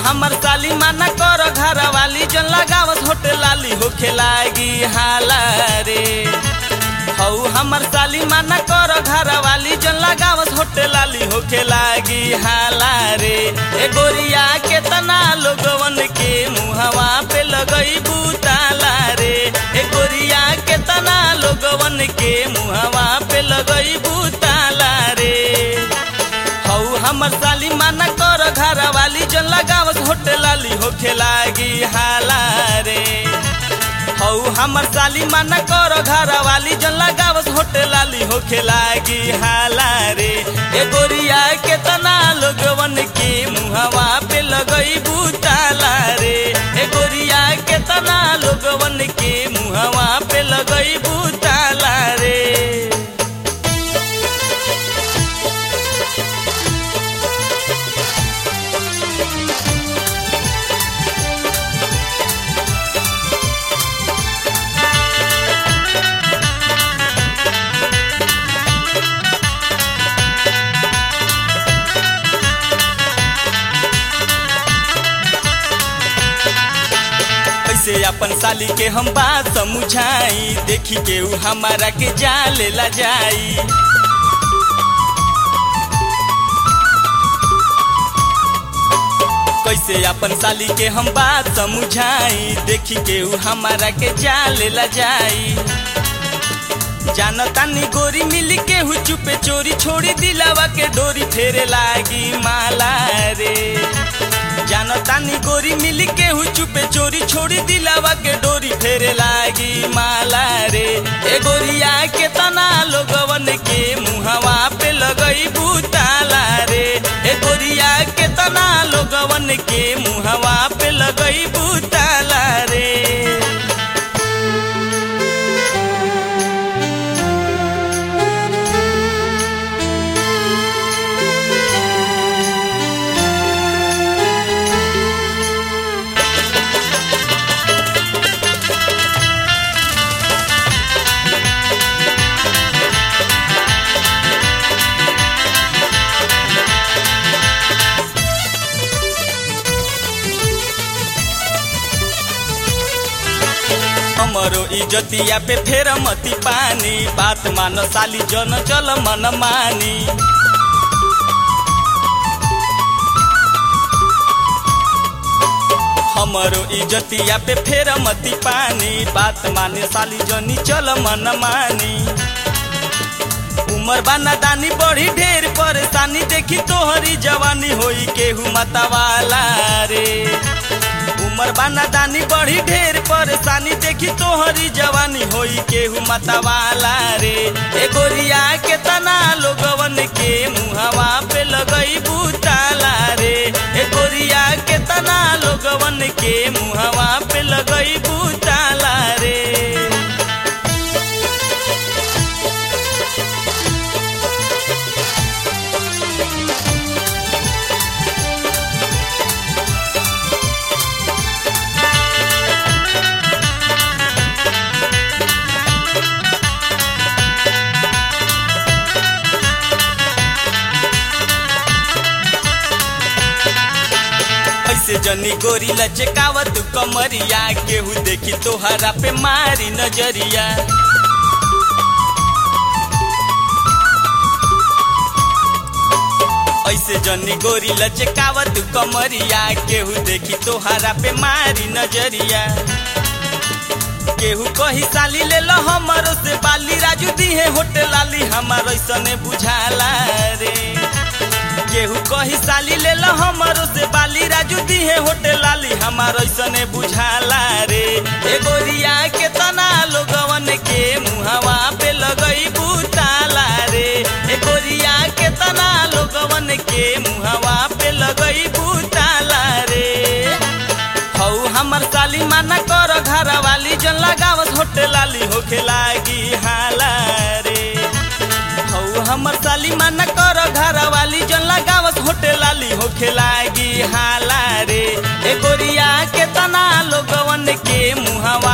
हमर साली माना कर घर वाली जन लगावत होटल लाली होखे लागी हाला रे हौ हमर साली माना कर घर वाली जन लगावत होटल लाली होखे लागी हाला रे ए गोरिया केतना लोगवन के मुहवा पे लगई बुताला रे ए गोरिया केतना लोगवन के मुहवा पे लगई बुताला रे हौ हमर साली माना कर घर वाली जन लगावत होटल लाली होखे लागी हाला रे हौ हमर साली माना कर घर वाली जन लगावत होटल लाली होखे लागी हाला रे ए गोरिया केतना लोगवन के मुहवा पे लगई बुताला रे ए गोरिया केतना लोगवन के मुहवा पे लगई बुताला रे कैसे अपन साली के हम बात समझाई देखी के ऊ हमारा के जाले ला जाई कैसे अपन साली के हम बात समझाई देखी के ऊ हमारा के जाले ला जाई जानतानी गोरी मिल के हु चुपे चोरी छोड़ी दिलावा के डोरी फेरे लागी माला रे जानतानी गोरी मिल के हु चुपे चोरी छोड़ी दिलावा के डोरी फेरे लागी माला रे ए गोरिया के तना लोगवन के मुहवा पे लगई बुताला रे ए गोरिया के तना लोगवन के मुहवा पे लगई बुताला रे हमरो इज्जतिया पे फेर मती पानी बात मान साली जन चल मन मानी हमरो इज्जतिया पे फेर मती पानी बात माने साली जनी चल मन मानी उमर बाना दानी बड़ी ढेर परेशानी देखी तोहरी जवानी होई केहू मतवाला रे उमर बाना दानी बड़ी ढेर परेशानी देखी तोहरी जवानी होई केहू मतवाला रे ए गोरिया के तना लोगवन के मुहवा पे लगई बुताला रे ए गोरिया के तना लोगवन के मुहवा पे लगई बुताला रे ऐसे जनी गोरी लचकावत कमरिया केहू देखी तोहरा पे मारी नजरिया ऐसे जनी गोरी लचकावत कमरिया केहू देखी तोहरा पे मारी नजरिया केहू कही साली ले लो हमरो से बाली राजू दी है होटल लाली हमारो ऐसने बुझाला रे केहू कही साली ले लो हमरो से बाली राजू दी है होटल लाली हमारो ऐसने बुझाला रे ए गोरिया के तना लोगवन के मुहवा पे लगई बुताला रे ए गोरिया के तना लोगवन के मुहवा पे लगई बुताला रे हौ हमर साली माना कर घर वाली जन लगावत होटल लाली होखे लागी हाला रे हौ हमर साली माना कर घर वाली जन लगावत होटल लाली होखे लागी हाला रे ए गोरिया के तना लोगवन के मुहवा